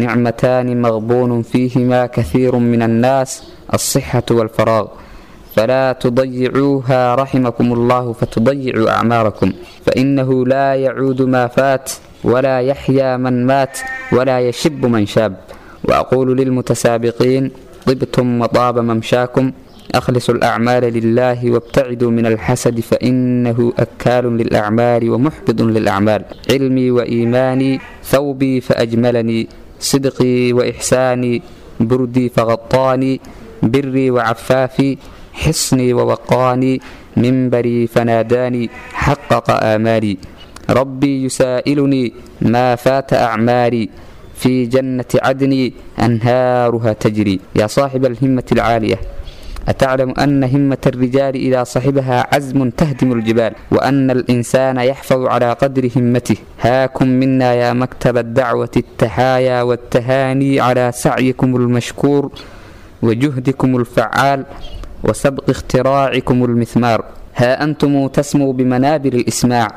نعمتان مغبون فيهما كثير من الناس الصحة والفراغ فلا تضيعوها رحمكم الله فتضيعوا أعماركم فإنه لا يعود ما فات ولا يحيا من مات ولا يشب من شاب وأقول للمتسابقين طبتم وطاب ممشاكم أخلصوا الأعمال لله وابتعدوا من الحسد فإنه أكال للأعمال ومحبط للأعمال علمي وإيماني ثوبي فأجملني صدقي وإحساني بردي فغطاني بري وعفافي حصني ووقاني منبري فناداني حقق آمالي ربي يسائلني ما فات أعمالي في جنة عدن أنهارها تجري يا صاحب الهمة العالية أتعلم أن همة الرجال إذا صحبها عزم تهدم الجبال وأن الإنسان يحفظ على قدر همته هاكم منا يا مكتب الدعوة التحايا والتهاني على سعيكم المشكور وجهدكم الفعال وسبق اختراعكم المثمار ها أنتم تسموا بمنابر الإسماع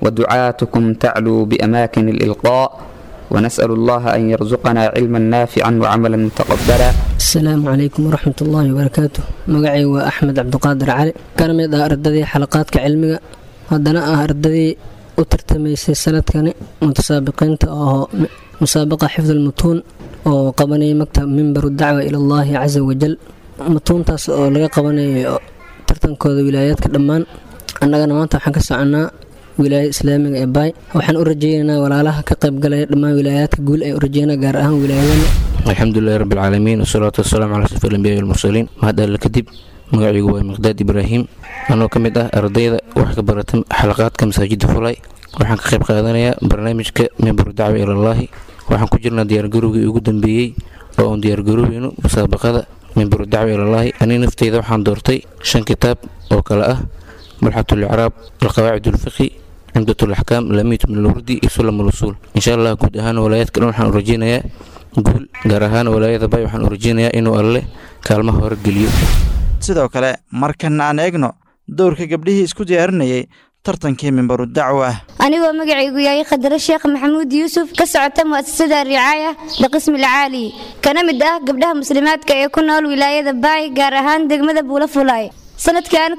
ودعاتكم تعلو بأماكن الإلقاء ونسأل الله أن يرزقنا علما نافعا وعملا متقبلا asalaamu calaykum waraxmat ullaahi wabarakaatu magacay waa axmed cabdiqaadir cali kana mid ah ardadii xalaqaadka cilmiga haddana ah ardadii u tartamaysay sanadkani mutasaabiqiinta oo musaabaqa xifd almutuun oo qabanayay maktab mimbaru dacwa ila allaahi casa wajal mutuuntaas oo laga qabanayo tartankooda wilaayaadka dhammaan annagana maanta waxaan ka soconaa wilaayada islaamiga ee baay waxaan u rajeynaynaa walaalaha ka qaybgalaya dhammaan wilaayaadka guul ay u rajeynaa gaar ahaan wilaayadana alxamdulilahi rabbi alcaalamiin wasalaatu wasalaamu calaa safi alambiyaai walmursaliin mahad alle kadib magacaygu waa miqdaad ibraahim anoo ka mid ah ardayda wax ka barata xalaqaadka masaajida fulay waxaan ka qayb qaadanayaa barnaamijka mimbaru dacwa ilallaahi waxaan ku jirnaa diyaargarowgii ugu dambeeyey oo uun diyaargaroweyno musaabaqada mimbaru dacwa ilallaahi ani nafteyda waxaan doortay shan kitaab oo kale ah mulxat licraab alqawaacid ulfiqi cimdat laxkaam lamiyat min alwurdi iyo sulam alusuul insha allah guud ahaan walaayaadka dhan waxaan u rajeynayaa guul gaar ahaan walaayada bay waxaan u rajeynayaa inuu alle kaalmaha hore geliyo sidoo kale markana aan eegno dowrka gabdhihii isku diyaarinayay tartankii mimbaru dacwa ah anigoo magacaygu yahay khadaro sheekh maxamuud yuusuf ka socota mu'asasada ricaaya biqismi alcaali kana mid ah gabdhaha muslimaadka ee ku nool wilaayada baay gaar ahaan degmada buula fulaay sanadkan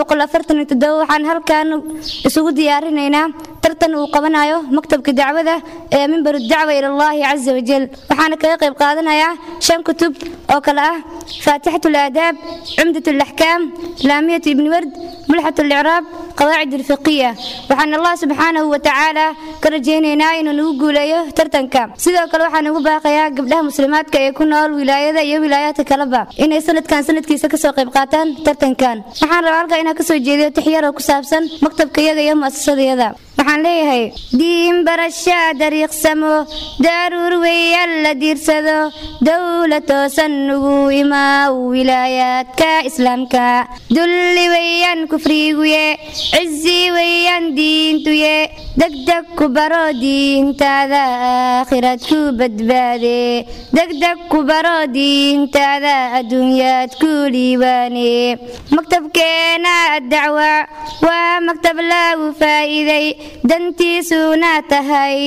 waxaan halkan isugu diyaarinaynaa tartan uu qabanayo maktabka dacwada ee mimbaru dacwa ilallaahi casa wajal waxaana kaga qayb qaadanayaa shan kutub oo kale ah faatixat alaadaab cumdat alaxkaam laamiyat ibni ward mulxat alicraab qawaacid alfiqiya waxaan allah subxaanahu watacaala ka rajaynaynaa inuu nagu guuleeyo tartanka sidoo kale waxaan ugu baaqayaa gabdhaha muslimaadka ee ku nool wilaayada iyo wilaayaadka kaleba inay sanadkan sanadkiisa kasoo qayb qaataan tartankan waxaan rabaa halkaa inaan kasoo jeediyo tixyaroo ku saabsan maktabkayaga iyo mu'asasadayada waxaan leeyahay diin barashaa dariiqsamo daruur weeyaan la diirsado dowla toosan ugu imaaw wilaayaadka islaamka dulli weeyaan kufriguye cizi weeyaan diintuye degdeg ku baro diintaada aakhirad ku badbaade degdeg ku baro diintaada adduunyaad ku liibaane maktabkeena addacwa waa maktab lagu faa'iiday dantiisuna tahay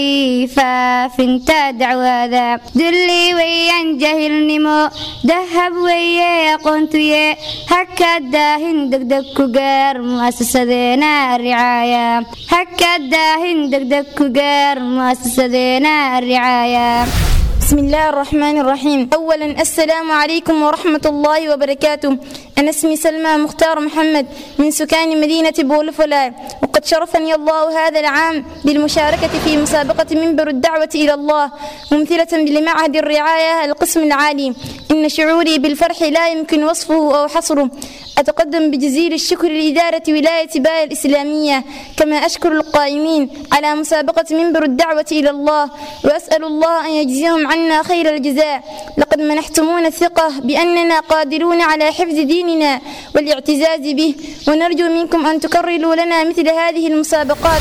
faafinta dacwada dulli weeyaan jahilnimo dahab weeye aqoontuye haka daahin degdeg ku gaar mu'asasadeena ricaaya haka daahin degdeg ku gaar mu'asasadeena ricaaya بسم الله الرحمن الرحيم أولا السلام عليكم ورحمة الله وبركاته أنا اسمي سلمى مختار محمد من سكان مدينة بولفلا وقد شرفني الله هذا العام بالمشاركة في مسابقة منبر الدعوة إلى الله ممثلة لمعهد الرعاية القسم العالي إن شعوري بالفرح لا يمكن وصفه أو حصره أتقدم بجزيل الشكر لإدارة ولاية باية الإسلامية كما أشكر القائمين على مسابقة منبر الدعوة إلى الله وأسأل الله أن يجزيهم عنا خير الجزاء لقد منحتمونا الثقة بأننا قادرون على حفظ ديننا والاعتزاز به ونرجو منكم أن تكرروا لنا مثل هذه المسابقات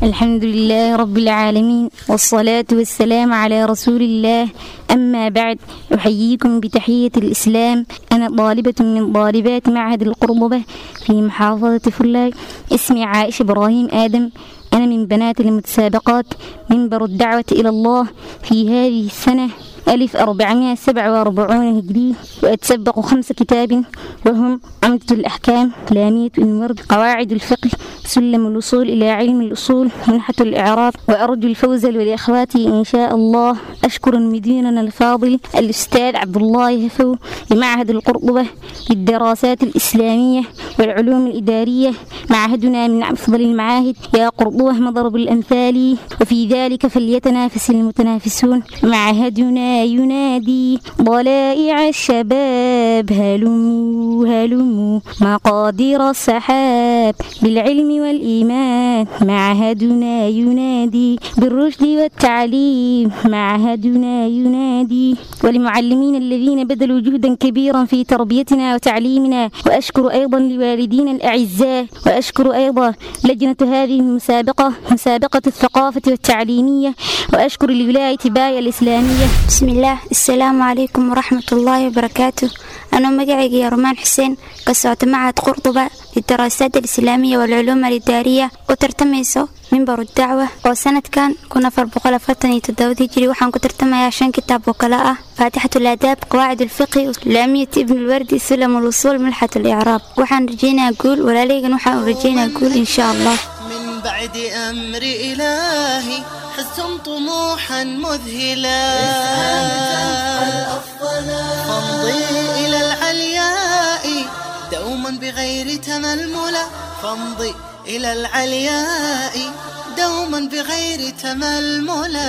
الحمد لله رب العالمين والصلاة والسلام على رسول الله أما بعد أحييكم بتحية الإسلام أنا طالبة من طالبات معهد القرطبة في محافظة فلاي اسمي عائشة إبراهيم آدم أنا من بنات المتسابقات منبر الدعوة إلى الله في هذه السنة ألف أربعمائة سبعة وأربعون هجري وأتسبق خمس كتاب وهم عمدة الأحكام لامية الورد قواعد الفقه سلم الوصول إلى علم الأصول منحة الإعراب وأرجو الفوز ولإخواتي إن شاء الله أشكر مديرنا الفاضل الأستاذ عبد الله هفو لمعهد القرطبة للدراسات الإسلامية والعلوم الإدارية معهدنا من أفضل المعاهد يا قرطبة مضرب الأمثال وفي ذلك فليتنافس المتنافسون معهدنا ينادي ضلائع الشباب هلموا هلموا مقادير السحاب بالعلم والإيمان معهدنا ينادي بالرشد والتعليم معهدنا ينادي ولمعلمين الذين بذلوا جهدا كبيرا في تربيتنا وتعليمنا وأشكر أيضا لوالدينا الأعزاء وأشكر أيضا لجنة هذه المسابقة مسابقة الثقافة والتعليمية وأشكر لولاية باية الإسلامية بسم الله السلام عليكم ورحمة الله وبركاته أنا مقعي يا رومان حسين قصعت معهد قرطبة للدراسات الإسلامية والعلوم الإدارية وترتميسو منبر الدعوة وسنة كان كنا في البقالة فتني تداود هجري وحان كترتمي عشان كتاب وكلاء فاتحة الآداب قواعد الفقه لامية ابن الوردي سلم الوصول ملحة الإعراب وحان رجينا أقول ولا ليغن وحان رجينا أقول إن شاء الله من بعد أمر إلهي حزتم طموحا مذهلا فامضي إلى العلياء دوما بغير تململا فامضي إلى العلياء دوما بغير تململا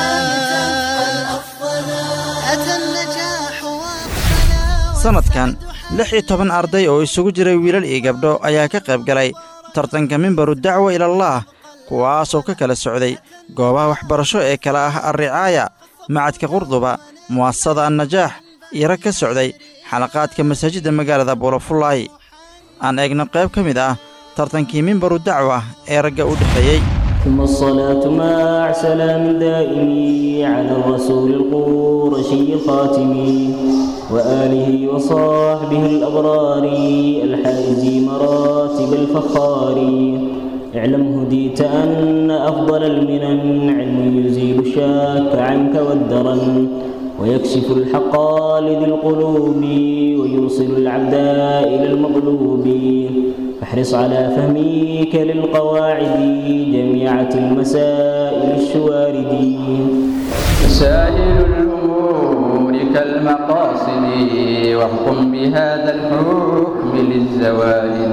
أتى النجاح sannadkan lix iyo toban arday oo isugu jiray wiilal iyo gabdho ayaa ka qayb galay tartanka mimbaru dacwa ilallaah kuwaasoo ka kala socday goobaha waxbarasho ee kala ah alricaaya macadka qurduba mu'asasada annajaax iyo rag ka socday xalaqaadka masaajidda magaalada buulafullaay aan eegno qayb ka mid ah tartankii mimbaru dacwa ee ragga u dhexeeyey ثم الصلاة مع سلام دائم على الرسول القرشي الخاتم وآله وصحبه الأبرار الحائز مراتب الفخار اعلم هديت أن أفضل المنن علم يزيل الشك عنك والدرن ويكشف الحق لذي القلوب ويوصل العبد إلى المطلوب فاحرص على فهمك للقواعد جميعة المسائل الشوارد مسائل الأمور كالمقاصد واحكم بهذا الحكم للزوائد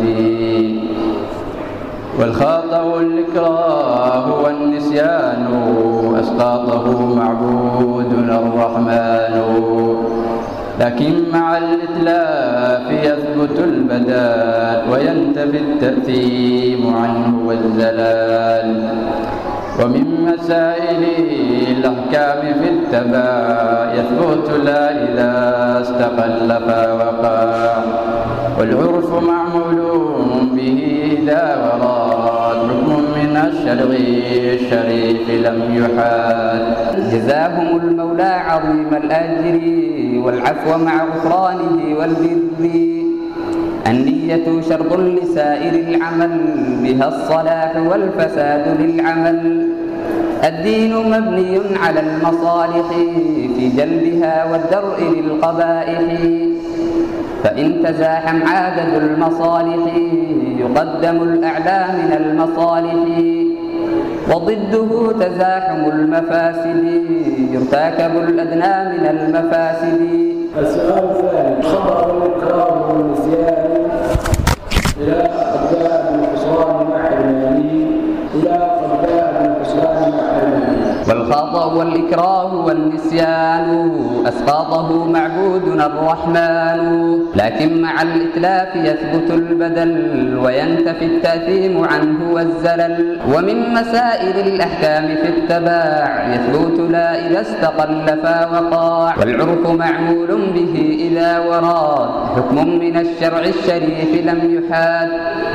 والخطأ الإكراه والنسيان أسقاطه معبودنا الرحمن لكن مع الإتلاف يثبت البدال وينتفي التأثيم عنه والزلال ومن مسائل الأحكام في التبع يثبت لا إذا استقل فوقع والعرف معمول به إذا وراد حكم من الشرع الشريف لم يحال جزاهم المولى عظيم الأجر والعفو مع غفرانه والبر النية شرط لسائر العمل بها الصلاح والفساد للعمل الدين مبني على المصالح في جلبها والدرء للقبائح فإن تزاحم عدد المصالح يقدم الأعلى من المصالح وضده تزاحم المفاسد يرتكب الأدنى من المفاسد السؤال الثاني خبر الإكرام والنسيان إلى قبلاء الحصان مع حرمانه إلى قبلاء الحصان مع حرمانه والخطأ والإكراه والنسيان أسقاطه معبودنا الرحمن لكن مع الإتلاف يثبت البدل وينتفي التأثيم عنه والزلل ومن مسائل الأحكام في التباع يثبت لا إذا استقل فوقاع والعرف معمول به إذا وراد حكم من الشرع الشريف لم يحاد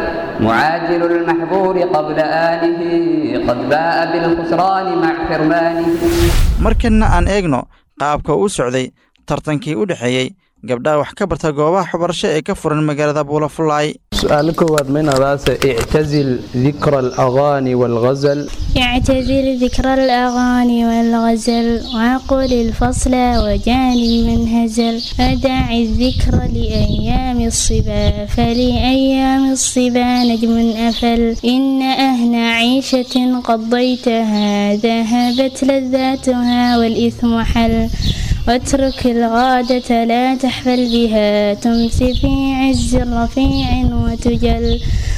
معاجل المحظور قبل آله قد باء بالخسران مع حرمانه markanna aan eegno qaabka uu socday tartankii u dhexeeyey gabdhaha wax ka barta goobaha waxbarasho ee ka furan magaalada buulafulaay سؤال كواد من راسه اعتزل ذكر الأغاني والغزل يعتذر ذكر الأغاني والغزل وعقل الفصل وجاني من هزل أدع الذكر لأيام الصبا فلأيام الصبا نجم أفل إن أهل عيشة قضيتها ذهبت لذاتها والإثم حل واترك الغادة لا تحفل بها تمسي في عز رفيع وتجل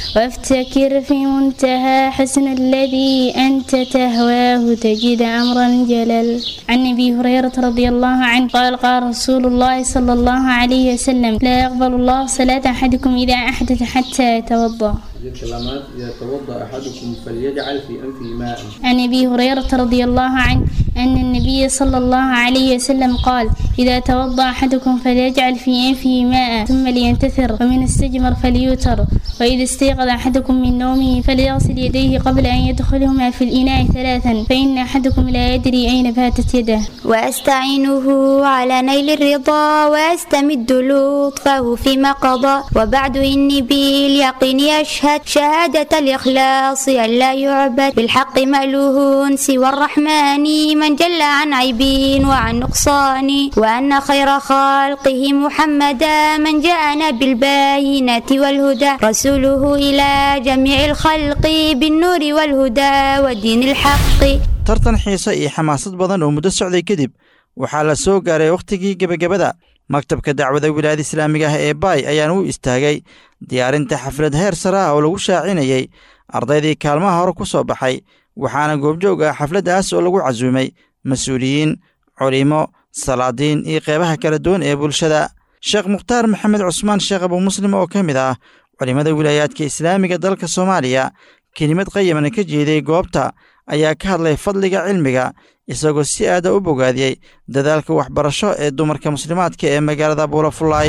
وافتكر في منتهى حسن الذي أنت تهواه تجد أمرا جلل عن أبي هريرة رضي الله عنه قال قال رسول الله صلى الله عليه وسلم لا يقبل الله صلاة أحدكم إذا أحدث حتى يتوضأ الكلمات إذا توضأ أحدكم فليجعل في أنفه ماء عن ابي هريره رضي الله عنه ان النبي صلى الله عليه وسلم قال اذا توضا احدكم فليجعل في انفه ماء ثم لينتثر ومن استجمر فليوتر واذا استيقظ احدكم من نومه فليغسل يديه قبل ان يدخلهما في الاناء ثلاثا فان احدكم لا يدري اين باتت يده وأستعينه على نيل الرضا وأستمد لطفه فيما قضى وبعد إني باليقين أشهد شهادة الإخلاص أن لا يعبد بالحق مألوه سوى الرحمن من جل عن عيب وعن نقصان وأن خير خلقه محمدا من جاءنا بالبينات والهدى رسوله إلى جميع الخلق بالنور والهدى ودين الحق tartan xiise iyo xamaasad badan oo muddo socday kadib waxaa la soo gaaray wakhtigii gebagabada maktabka dacwada wilaayada islaamiga ah ee baay ayaana u istaagay diyaarinta xaflad heer sare ah oo lagu shaacinayey ardaydii kaalmaha hore ku soo baxay waxaana goobjoog ah xafladdaas oo lagu casuumay mas-uuliyiin culimo salaadiin iyo qeybaha kala duwan ee bulshada sheekh mukhtaar maxamed cusmaan sheekh abu muslim oo ka mid ah culimmada wilaayaadka islaamiga dalka soomaaliya kelimad qayamana ka jeeday goobta ayaa ka hadlay fadliga cilmiga isagoo si aada u bogaadiyey dadaalka waxbarasho ee dumarka muslimaadka ee magaalada buulafulaay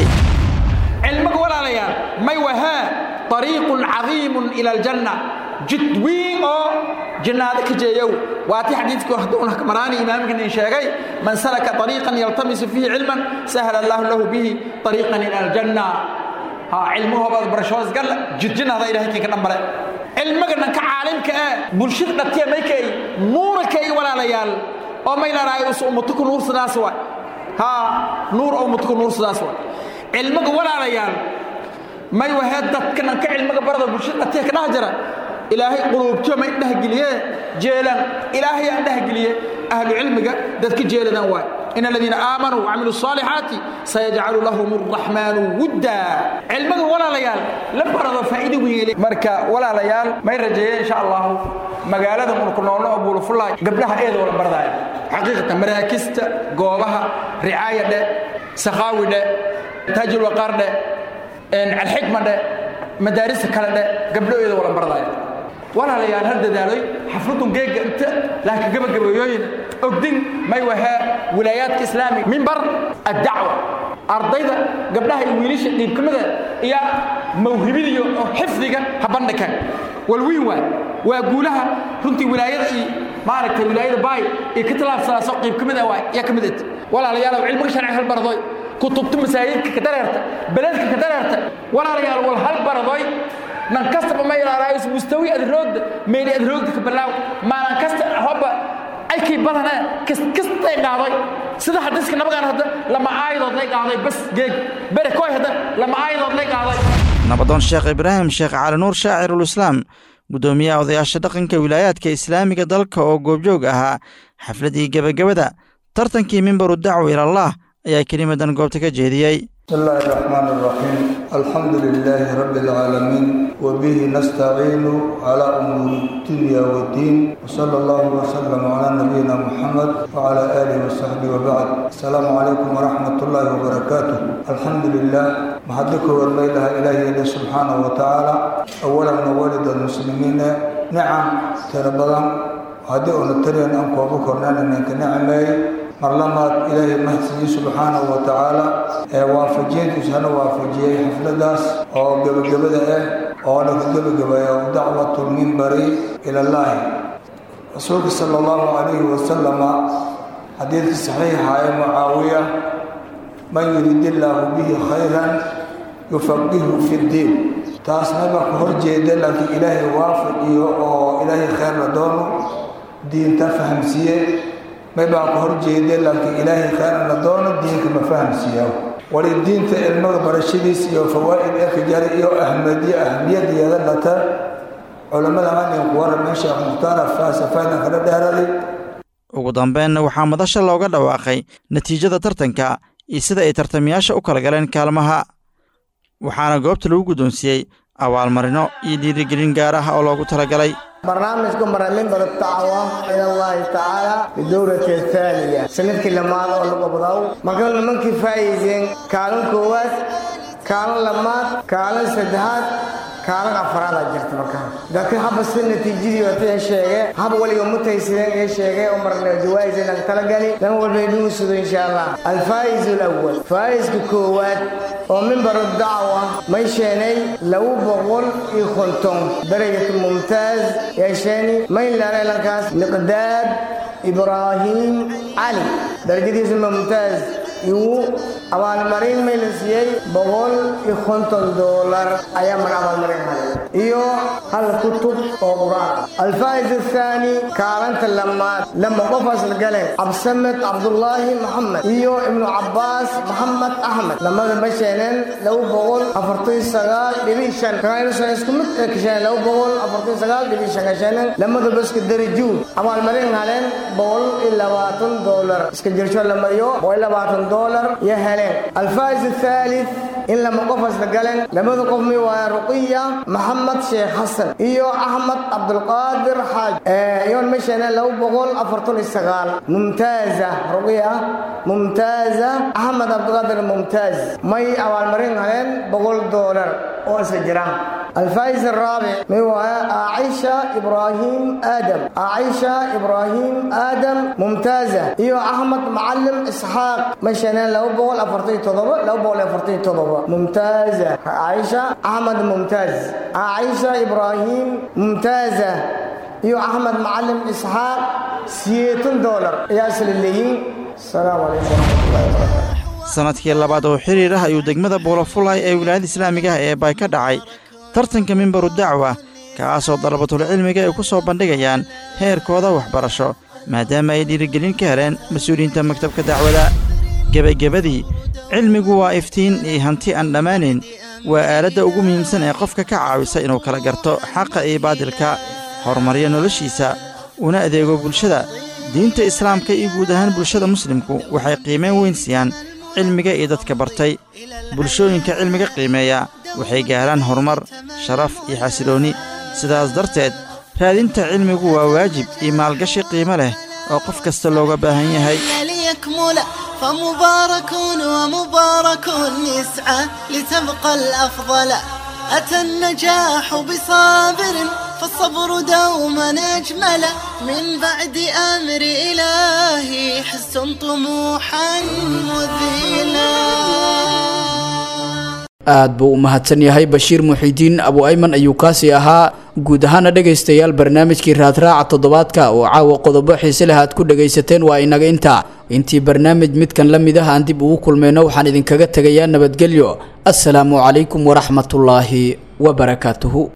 cilmiga walaalayaal may wahaa طariiqun cadiimun ila aljanna jid wiin oo jannaado ka jeeyow waatii xadiidkii haduuna maraani imaamkan in sheegay man salaka طariiqan yaltamisu fiihi cilman sahla allahu lahu bihi طariiqan ila aljanna ha cilmahoobaad barashoodas galla jid jannaada ilahay kinka dhambale cilmiga dhanka caalimka ee bulshada dhatiya maykay nuurakay walaalayaal oo may laraay us ummatuku nuur sidaas waay ha nuur oo ummatuku nuur sidaas waay cilmiga walaalayaal may wahee dadka dhanka cilmiga barada bulshada dhatiya ka dhex jira ilaahay quluubtiyo may dhehgeliye jeelan ilaahay aan dhehgeliye ahlu cilmiga dadka jeeladan waay in aladiina aamanuu wacamiluu الصaalixaati sayajcalu lahum الraxmaanu wudda cilmiga walaalayaal la barado faa'iido weyn marka walaalayaal may rajeeye insha allahu magaalada unku noolno oo buulufulaay gabdhaha eeda wala bardaya xaqiiqatan maraakista goobaha ricaaya dhe sakhaawi dhe taajulwaqaar dhe alxikma dhe madaarista kale dhe gabdho eeda wala bardaya walaalayaal har dadaaloy xafladun geega inta laakiin gabagabeeyooyin ogdin may wahaa wilaayaadka islaamiga mimbar addacwa ardayda gabdhaha iyo wiilasha dhiibkamida iyo mawhibidiyo oo xifdiga ha bandhigan walwiin waay waa guulaha runtii wilaayada iyo maaragtay wilaayada baay iyo ka talaabsadaaso qiib ka mid ah waay yaa ka mid ed walaalayaal cilmiga sharci hal baradoy kutubta masaajidka ka dareerta beledka ka dareerta walaalayaal wal hal baradoy nan kastaba ma ilaaraayis mustawi adroogda meeli adroogda ka balaaw maalan kasta hobba aykii badana kastay qaaday sida xadiiska nabagaan hadda lama aayadood lay qaaday bas geeg bere koy hadda lama aayadood lay qaaday nabadoon sheekh ibraahim sheekh cali nuur shaacirul-islaam guddoomiyaha odayaasha dhaqanka wilaayaadka islaamiga dalka oo goobjoog ahaa xafladii gebagabada tartankii mimbaru dacwa ilallaah ayaa kelimadan goobta ka jeediyey بسم الله الرحمن الرحيم الحمد لله رب العالمين وبه نستعين على أمور الدنيا والدين وصلى الله وسلم على نبينا محمد وعلى آله وصحبه وبعد السلام عليكم ورحمة الله وبركاته الحمد لله محدك والميلها إلهي سبحانه وتعالى أولا والد المسلمين نعم تربضا هذه أنترين أنكو بكرنا أنك نعمي marlamaad ilaahay mahadsiiyey subxaanahu wa tacaala ee waafajiintiisana waafajiyey xafladaas oo gebagabada ah oo laga gebagabeeya dacwatulmimbari ilallaahi rasuulka sala allahu calayhi wasalama xadiidkii saxiixa ee mucaawiya man yurid illaahu bihi khayran yufaqihu fi ddiin taasna baa ka horjeeda laakiin ilaahay waafajiyo oo ilaahay khayr la doono diinta fahamsiiye may baa ka horjeeda laakiin ilaahay khayran la doono diinka ma fahamsiiya wali diinta ilmada barashadiis iyo fawaa'id ee kajara iyo ahmadiyo ahmiyadeeda lata culammada hadinku waramay sheekh mukhtaar faasafayna kala dheeraday ugu dambeynna waxaa madasha looga dhawaaqay natiijada tartanka iyo sida ay tartamayaasha u kala galeen kaalmaha waxaana goobta lagu guddoonsiiyey abaalmarino iyo dhiirigelin gaar ah oo loogu talagalay barnaamijku maraminbar dacwa ila allahi tacaala bidowlati athaaniya sanadkii lamaad oo lagu qabdaw marka nimankii faa'iideen kaalin koowaad kaalin lamaad kaalin saddexaad kaalin afraada jirta marka laakiin haba si natiijadii wata sheege haba weliga mutaysideen ee sheegay oo marna jawaa'is inaan talagali dan walba idin sudo insha allah alfaa'iz alawwal faa'iska koowaad oo mimbar dacwa may sheenay laba boqol iyo konton darajat mumtaaz yeesheeni mayn laaneelankaas miqdaad ibraahim cali darajadiisa mumtaaz igu abaalmarin may la siiyey boqol iyo konton doolar ayaa mar abaalmarin halay iyo hal kutub oo qur-aan alfaa'is athaani kaalanta lamaad lama qof asla galeen cabsamed cabdullaahi maxamed iyo ibnu cabbaas maxamed axmed lamada ma sheeneen laba boqol afartan sagaal dhibi shan kaaynusan isku mid ee kasheen laba boqol afartan sagaal dhibi shan kasheeneen lamada baska darajuun abaalmarin haleen boqol iyo labaatan doolar iska jirsho la mariyo boqol iyo labaatan doolar iyo heleen alfaa'is athalith in lama qof asla galeen labada qof mi waaya ruqiya maxamed sheekh xasan iyo axmed cabdulqaadir xaaj iyoon ma sheeneen laba boqol afartan iyo sagaal mumtaaza ruqiya mumtaaza axmed cabdulqaadir mumtaaz may abaalmarin haleen boqol doolar oo isa jira الفائز الرابع هو عائشة إبراهيم آدم عائشة إبراهيم آدم ممتازة إيو أحمد معلم إسحاق مشينا لو بقول أفرتي تضبط لو بقول أفرتي تضبط ممتازة عائشة أحمد ممتاز عائشة إبراهيم ممتازة إيو أحمد معلم إسحاق سيتون دولار ياسل الليين السلام عليكم ورحمة الله وبركاته sanadkii labaad oo xiriir ah ayuu degmada buulafulay ee wilaayada islaamiga ah ee bay ka dhacay tartanka mimbaru dacwa kaasoo dalabatul cilmiga ay ku soo bandhigayaan heerkooda waxbarasho maadaama ay dhiirigelin ka heleen mas-uuliyiinta maktabka dacwada gebagabadii cilmigu waa iftiin iyo hanti aan dhammaanayn waa aaladda ugu muhiimsan ee qofka ka caawisa inuu kala garto xaqa iyo baadilka horumaryo noloshiisa una adeego bulshada diinta islaamka iyo guud ahaan bulshada muslimku waxay qiimayn weyn siiyaan cilmiga iyo dadka bartay bulshooyinka cilmiga qiimeeya waxay gaaraan horumar sharaf iyo xasiloonni sidaas darteed raadinta cilmigu waa waajib iyo maalgashi qiimo leh oo qof kasta looga baahan yahay ليكمل فمبارك ومبارك يسعى لتبقى الأفضل أتى النجاح بصابر فالصبر دوما أجمل من بعد أمر إلهي حس طموحا مذهلا aad buu u mahadsan yahay bashiir muxiidiin abu ayman ayuu kaasi ahaa guud ahaana dhegaystayaal barnaamijkii raadraaca toddobaadka oo caawa qodobo xiise leh aad ku dhegaysateen waa inaga intaa intii barnaamij midkan la mid ah aan dib ugu kulmayno waxaan idinkaga tegayaa nabadgelyo assalaamu calaykum waraxmatullaahi wabarakaatuhu